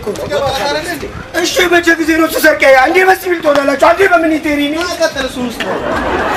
እኮ ነው። እሺ መቼ ጊዜ ነው ተሰርቀ? አንዴ በሲቪል ትሆናላችሁ፣ አንዴ በሚኒቴሪ ነው። ቀጥል እሱን ውስጥ ነው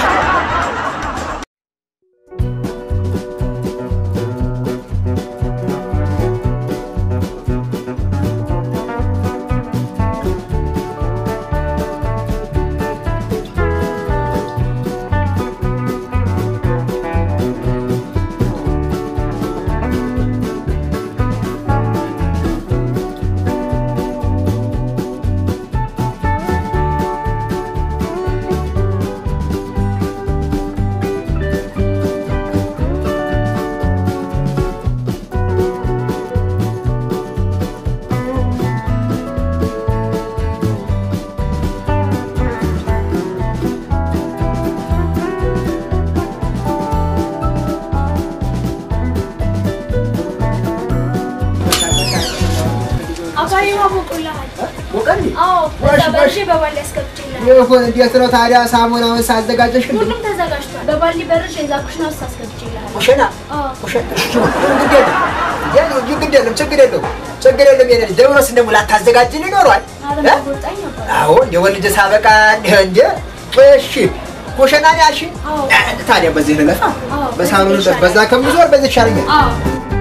አባዬ ሞቆልሃል። ሞቀል አዎ ዋሽ፣ በዛ ዋሽ። በርሼ በባሊ አስገብቼልሃል። ይሁን። እንዴት ነው ታዲያ ሳሙናውን ሳዘጋጀሽ? እንዴ ሁሉም ተዘጋጅቷል። በባሊ በርሼ እዛ ኩሽና ውስጥ አስገብቼልሃል። ኩሽና አዎ ኩሽና ግድ የለም ያ ግድ የለም ችግር የለውም ችግር የለም። የኔ ልጅ ደምሮስ ደግሞ ላታዘጋጅን ይኖረዋል። አረ እ? ወጣኝ ነበር። አዎ እንደ ወልጅ ሳበቃ እንደ እንደ እሺ ኩሽና ነው ያልሽኝ? አዎ። እ፣ ታዲያ በዚህ ልለፋ አዎ፣ በሳሎኑ በዚህ ይሻላል። በዛ ከምዞር በዚህ ይሻለኛል። አዎ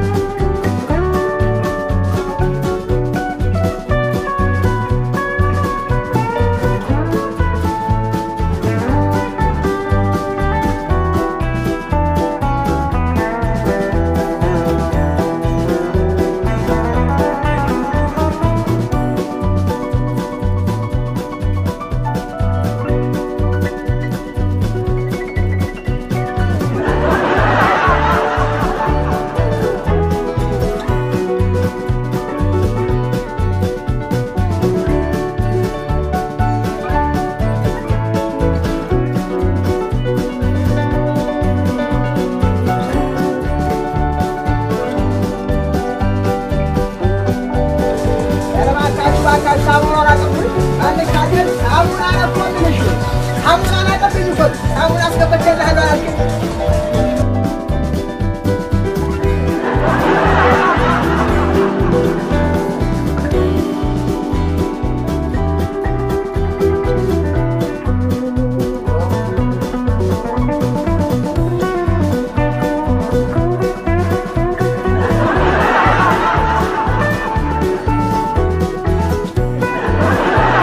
ኧረ እባካችሁ እባካችሁ ሳሙናውን አቀብሉኝ። አንድ ካቴል ሳሙና እኮ ብለሽ ሳሙናውን አቀብሉኝ እኮ ሳሙና አስገበቼልሃለሁ አላልሽም?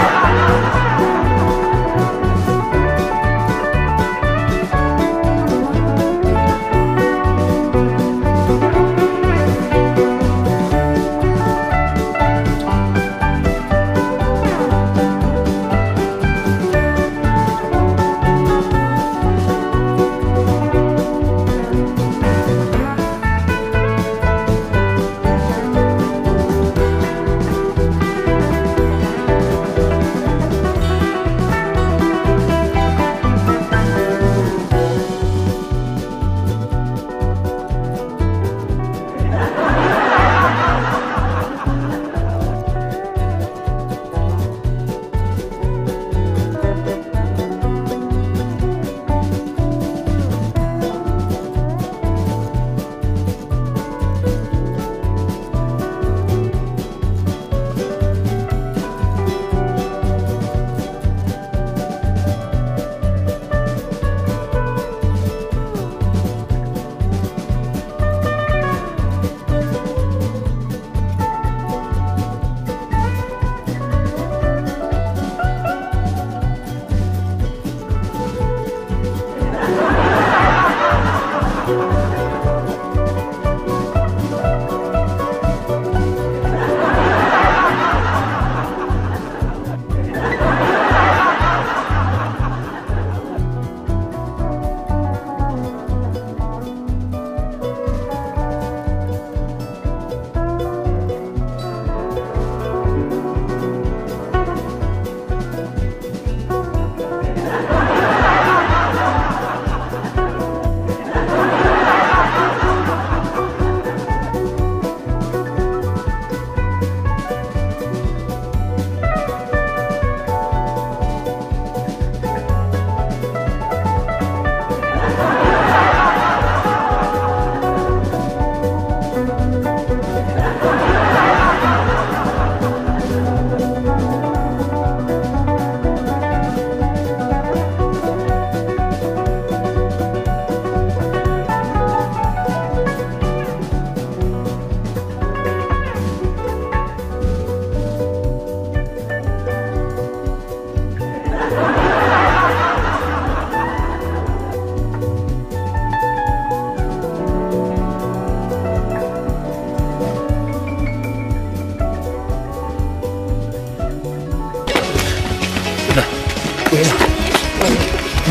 አ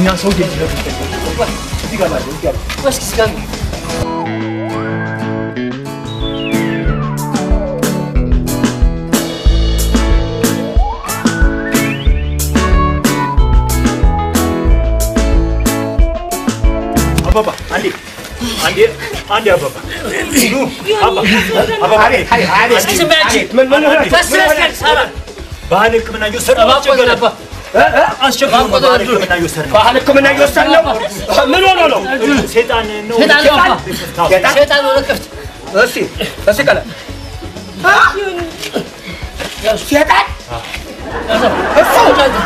እኛ ሰው ደጅ ነው እዚህ ጋር ማለት እዚህ ጋር እስኪ ስጋ አባባ አንዴ አንዴ አንዴ አባባ ኑ አባ አባባ አቤት አቤት አቤት እስኪ ዝም በያችሁ። አቤት ምን ምን ሆነ ቀስ በል ሳራ ባህል ሕክምና እየወሰድን ነው። እባክህ አስቸገረን። አባ አስቸገረን። ባህል ሕክምና እየወሰድን ነው። ባህል ሕክምና እየወሰድን ነው ምን ሆኖ ነው ሴጣን ነው ሴጣን ነው አባ ሴጣን ሴጣን ወደ ክፍት እስኪ እስኪ ቀለ ሴጣን እሱ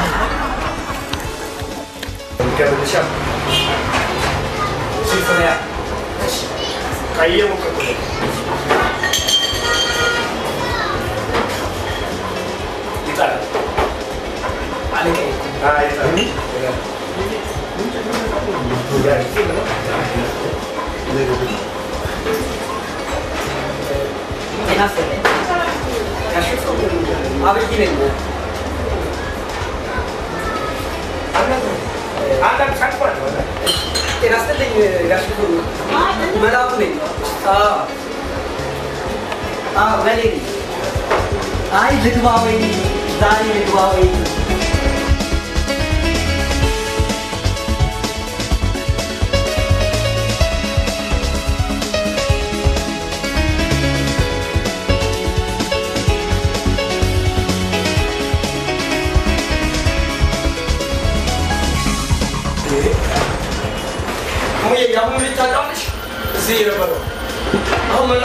አብይ ነኝ። ጤና ይስጥልኝ ጋሽ ክፍሉ። መላኩ ነኝ። አዎ አዎ፣ በሌ ነኝ። አይ ልግባ ወይ ዛሬ ልግባ ወይ ሙዬ የአሁኑ ልጅ ታውቂዋለሽ? እዚህ የነበረው አሁን መላ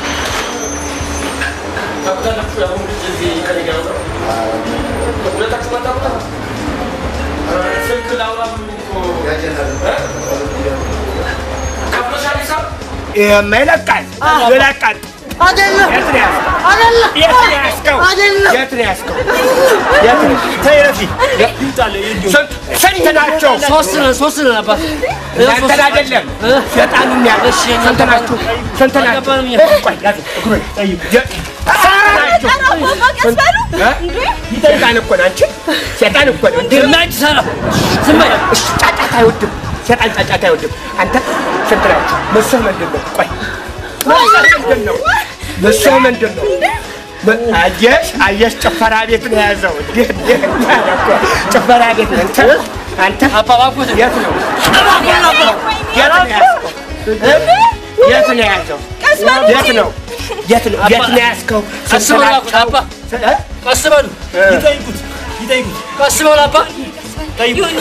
ታውቁታላችሁ? የአሁኑ ልጅ እዚህ ከእኔ ጋር ነበረው። ሁለታችሁ ማታውቁታ? ስልክ ላውራ ብሎኝ እኮ እ? ከፍሎሻል ሂሳብ? ይሄማ ይለቃል ይለቃል አይደለም የት ነው ያዝከው? አይደለም የት ነው ያዝከው? አይደለም የት ነው ያዝከው? የት ነው? ተይ ረፊ ይምጣል እንዲሁ ስንት ስንት ናቸው? ሶስት ነን ሶስት ነን አባ እናንተን አይደለም ሴጣኑን ያለ እሺ፣ እኛ ስንት ናችሁ? ስንት ናችሁ? አልገባንም እኛ። ቆይ ያዝ እግሩን ጠይቁ። የ- ስንት ናችሁ? እ? ሴጣን እኮ ነው አንቺ ሴጣን እኮ ነው እንዴ ዝማጅ ሳራ ዝም በይ እሺ ጫጫታ አይወድም ሴጣን ጫጫታ አይወድም አንተ ስንት ናችሁ ምስህ ምንድን ነው ቆይ ምስህ ምንድን ነው ምስህ ምንድን ነው ም- አየሽ አየሽ ጭፈራ ቤት ነው የያዘው እንዲህ እንዲህ እንዲህ አለ እኮ ጭፈራ ቤት ነው አንተ አንተ አባ እባክዎት የት ነው እባክዎን አባ የት ነው የያዝከው እ? የት ነው የያዘው የት ነው የት ነው የት ነው የያዝከው ቀስ ስንት በሉ ናቸው? አባ እ? ቀስ በሉ ይጠይቁት ይጠይቁት ቀስ በሉ አባ ጠይቁት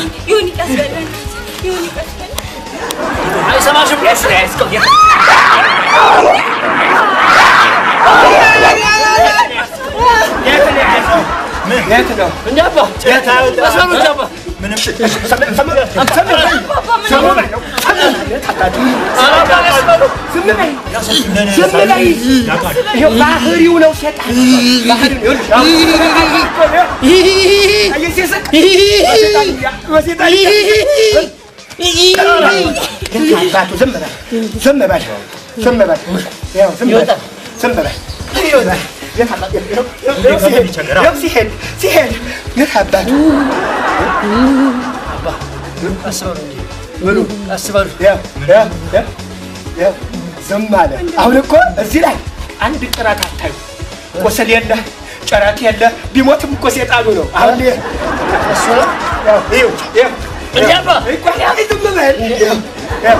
አይሰማሽም የት ነው የያዝከው የት የት ነው የያዝከው የት ነው እንዴ አባ የት ነው ቀስ በሉ እንጂ አባ ምንም ኧረ አባ ቀስ በሉ ዝም በይ ይኸው ባህሪው ነው ሴጣን ባህሪው ነው ይኸውልሽ፣ አየህ ሲስቅ በሴጣን እያ- በሴጣን እያ- አባቱ ዝም በል ዝም በል ዝም በል ይኸው ዝም በል ዝም በል ይኸውልህ፣ የት አባ- ይኸው- ይኸው- ይኸው ሲሄድ ይኸው ሲሄድ ሲሄድ የት አባቱ ቀስ በሉ እንጂ ምኑ ቀስ በሉ ያው ያው ያው ያው ዝም አለ። አሁን እኮ እዚህ ላይ አንድ ጭረት አታዩ። ቁስል የለ ጭረት የለ ቢሞትም እኮ ሴጣኑ ነው። አሁን ይሄ እሱ ነው። ያው ይኸው ይኸው እንዴ አባ ይኸው እኮ ያው ዝም በል ይኸው ይኸው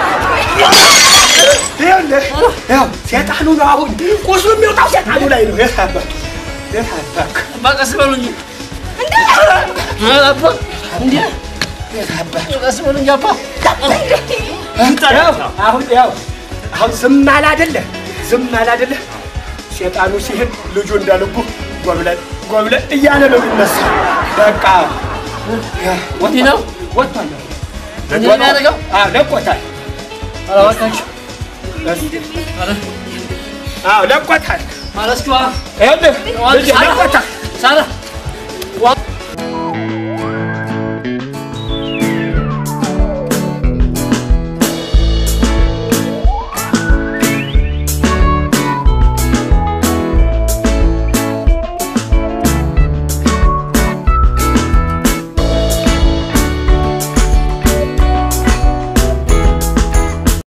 ይኸውልህ ያው ሴጣኑ ነው። አሁን ቁስሉ የሚወጣው ሴጣኑ ላይ ነው። የት አባቱ የት አባክ አባ ቀስ በሉ እንጂ ኧረ አባ እንዴ የት አባክ ቀስ በሉ እንጂ አባ ያው አሁን ያው አሁን ዝም አለ አይደለ? ዝም አለ አይደለ? ሴጣኑ ሲሄድ ልጁ እንዳልኩ ጎብለን ጎብለን እያለ ነው የሚነሳ። በቃ እንዲህ ነው ወጥቷል። እንዲህ ነው የሚያደርገው አዎ ለቆታል። ኧረ እባካችሁ አዎ ለቆታል። ማለት እስኪ ዋ ይኸውልህ ልጅ ለቆታል። ሳራ